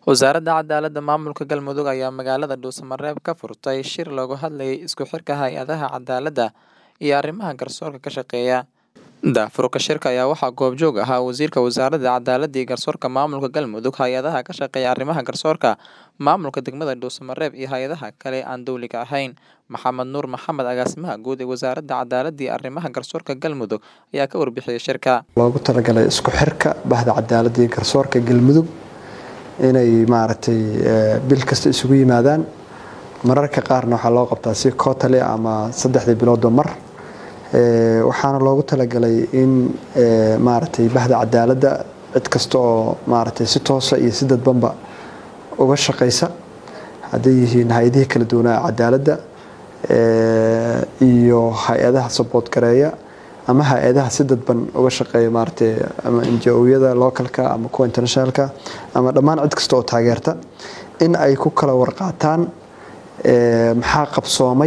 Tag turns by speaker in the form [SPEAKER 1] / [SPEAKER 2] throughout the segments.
[SPEAKER 1] Wasaaradda Cadaaladda Maamulka Galmudug ayaa magaalada Dhuusamareeb ka furtay shir looga hadlayay isku xirka hay'adaha cadaaladda iyo arrimaha garsoorka ka shaqeeya. Daahfurka shirka ayaa waxaa goobjoog ahaa Wasiirka Wasaaradda Cadaaladda iyo Garsoorka Maamulka Galmudug, hay'adaha ka shaqeeya arrimaha garsoorka, maamulka degmada Dhuusamareeb iyo hay'adaha kale ee aan dowliga ahayn. Maxamed Nuur Maxamed, Agaasimaha Guud ee Wasaaradda Cadaaladda iyo Arrimaha Garsoorka Galmudug, ayaa ka warbixiyay shirka.
[SPEAKER 2] loogu talagalay isku xirka bahda cadaaladda iyo garsoorka galmudug inay maaragtay bil kasta isugu yimaadaan mararka qaarna waxaa loo qabtaa si kootale ama saddexdii biloodba mar waxaana loogu talagalay in maaragtay bahda cadaaladda cid kasta oo maaragtay si toosa iyo si dadbanba uga shaqaysa hadday yihiin hay-adihii kala duwanaa cadaaladda iyo hay-adaha sabood gareeya ama hay-adaha si dadban uga shaqeeya maaragtay ama NGO-yada localka ama kuwa internationalka ama dhammaan cid kasta oo taageerta in ay ku kala warqaataan maxaa qabsoomay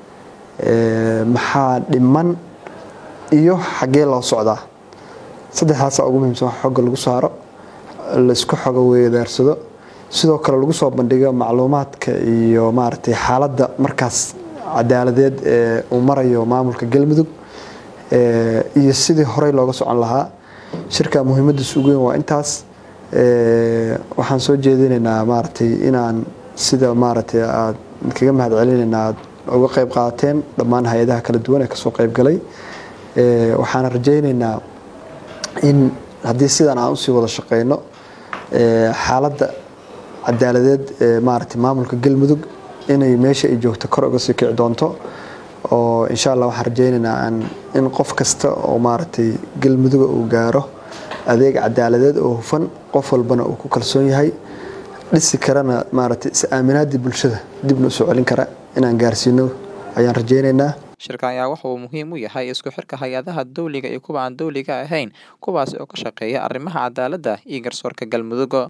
[SPEAKER 2] maxaa dhiman iyo xaggee loo socdaa saddexdaasa ugu muhiimsan wax xogga lagu saaro laisku xogo weedaarsado sidoo kale lagu soo bandhigo macluumaadka iyo maaragtay xaaladda markaas cadaaladeed ee uu marayo maamulka galmudug iyo sidii horey looga socon lahaa shirka muhiimadiisa ugu weyn waa intaas waxaan soo jeedinaynaa maaragtay inaan sida maaragtay aad kaga mahad celinaynaa aad uga qayb qaadateen dhammaan hay-adaha kala duwan ee kasoo qayb galay waxaana rajaynaynaa in haddii sidan aan usii wada shaqeyno xaaladda cadaaladeed ee maaragtay maamulka galmudug inay meesha ay joogto kor uga sii kici doonto oo insha allah waxaan rajaynaynaa in qof kasta oo maaragtay galmuduga uu gaaro adeeg cadaaladeed oo hufan qof walbana uu ku kalsoon yahay dhisi karana maaragtay is-aaminaadii bulshada dibna usoo celin kara inaan gaarsiino ayaan rajaynaynaa
[SPEAKER 1] shirka ayaa waxa uu muhiim u yahay isku xirka hay-adaha dowliga iyo kuwa aan dowliga ahayn kuwaasi oo ka shaqeeya arrimaha cadaaladda iyo garsoorka galmudug